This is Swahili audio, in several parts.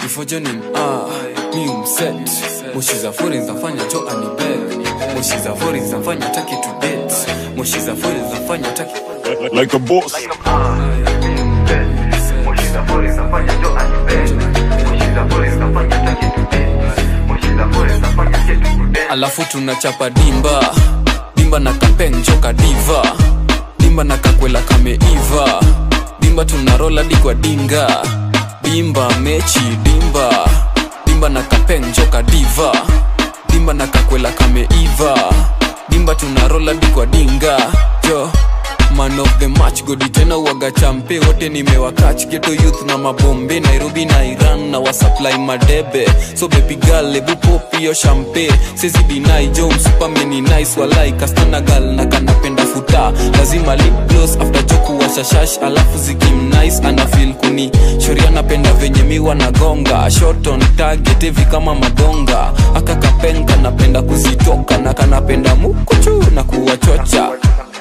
kifojo ni ah, mi umset moshi za fori zinafanya jo anibet moshi za fori zinafanya taki to date moshi za fori zinafanya taki Like a boss. alafu tunachapa dimba dimba na kapeng joka diva dimba na kakwela kameiva dimba tunarola dikwa dinga dimba mechi dimba dimba na kapeng joka diva dimba na kakwela kameiva dimba tunarola dikwa dinga jo man of the match godi tena uwaga champe wote nimewakach geto youth na mabombe nairobi na iran na wasupply madebe so baby girl ebu pop hiyo champe sezi dinai jo msupameni nice walai kastana gal na kanapenda futa lazima lip gloss after joku washashash alafu zikim nice ana feel kuni shoria napenda venye miwa nagonga shot on target hivi kama madonga aka kapenga napenda kuzitoka na kanapenda mukuchu na kuwachocha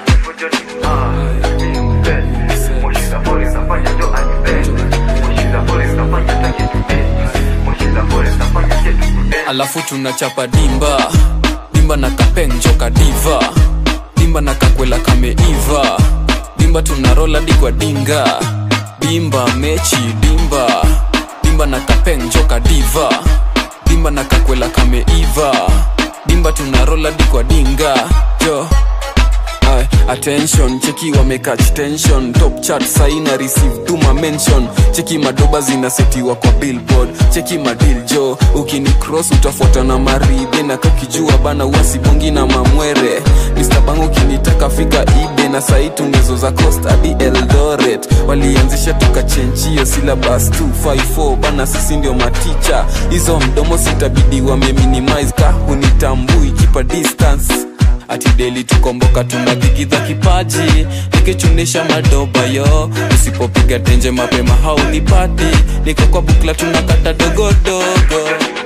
alafu tunachapa dimba dimba na kapeng joka diva dimba na kakwela kameiva dimba tunarola dikwa dinga dimba mechi dimba dimba na kapeng joka diva dimba na kakwela kameiva dimba tunarola dikwa dinga jo Ay, attention cheki wamekach tension top chat saina receive tuma mention cheki madoba zinasetiwa kwa billboard cheki madil jo ukini cross utafuata na maridhe na kakijua bana uasibongi na mamwere Mr. Bang ukinitaka fika ibe na sai tungezo za coast hadi eldoret walianzisha tukachenchio syllabus 254 bana sisi ndio maticha hizo mdomo sitabidi wameminimize ka hunitambui kipa distance ati deli tukomboka tunadhikidha kipaji nikichunisha madoba yo usipopiga tenje mapema haunipati niko kwa bukla tunakata dogodogo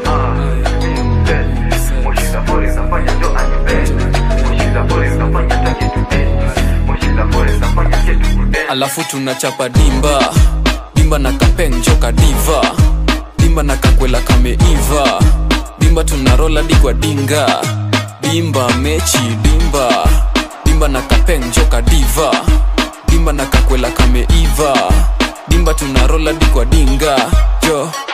alafu tunachapa dimba dimba na kapeng joka diva dimba na kakwela kameiva dimba tunarola dikwa dinga dimba mechi dimba dimba na kapeng joka diva dimba na kakwela kameiva dimba tunarola dikwa dinga jo